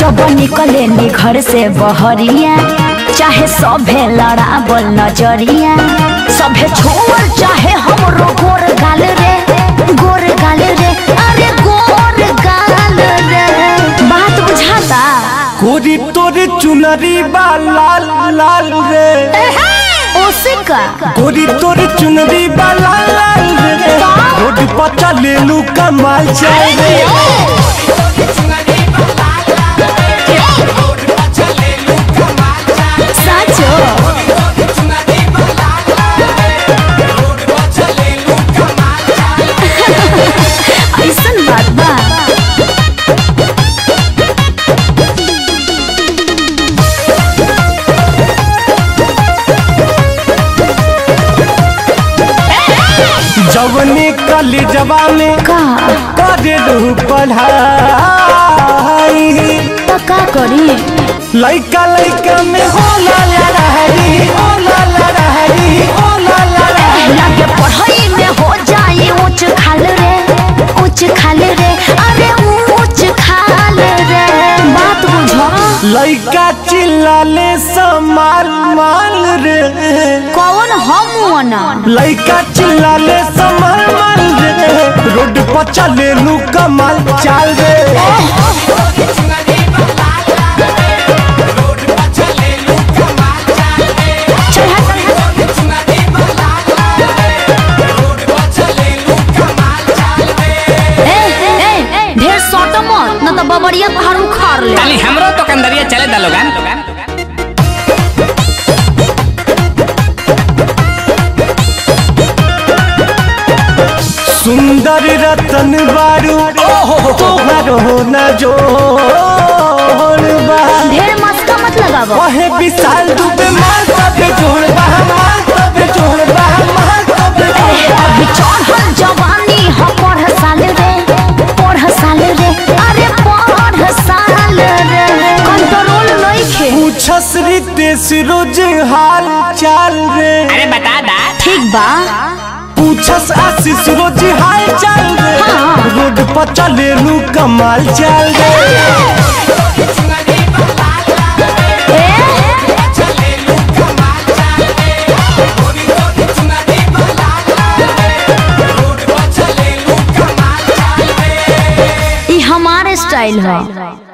जब निकले नी घर से बहरिया चाहे सभे लड़ावल नजरिया सभे छोड़ चाहे हमरो गोर गाल रे गोर गाल रे अरे गोर गाल रे बात बुझाता कोरी तोरे चुनरी बा लाल लाल रे ओसिका कोरी तोरे चुनरी बा लाल लाल रे रोड पर चले लू कमाल चल रे साचो ऐसन बात बा जवने कली जवा में का करे लू पढ़ाई तो का करी लइका लइका में होला लड़ाई होला लड़ाई होला लड़ाई लगे पढ़ाई में हो जाए ऊंच खाल रे ऊंच खाल रे अरे ऊंच खाल रे बात बुझो लइका चिल्लाले समाल माल रे कौन हम ना लइका चिल्लाले समाल माल रे रोड पर चले लू कमाल चाल रे ए ए ढेर सट मत न तो बबरिया पहाड़ उखाड़ ले ताली हमरो तो कंदरिया चले दा लोगन सुंदर रतन बारू तोहर हो न जोड़ बा ढेर मस्का मत लगावो वहे विशाल दुबे मार तबे जोड़ बा मार तबे जोड़ बा मार तबे जोड़ बा। अभी चढ़ल जवानी हम पढ़ साल रे पढ़ साल रे अरे पढ़ साल रे कंट्रोल नइखे पूछस रितेश रोज हाल चाल रे अरे बता दा ठीक बा पूछस आशीष रोज हाल चाल रे हाँ। रोड पर चले लू कमाल चाल रे ई हमारे स्टाइल है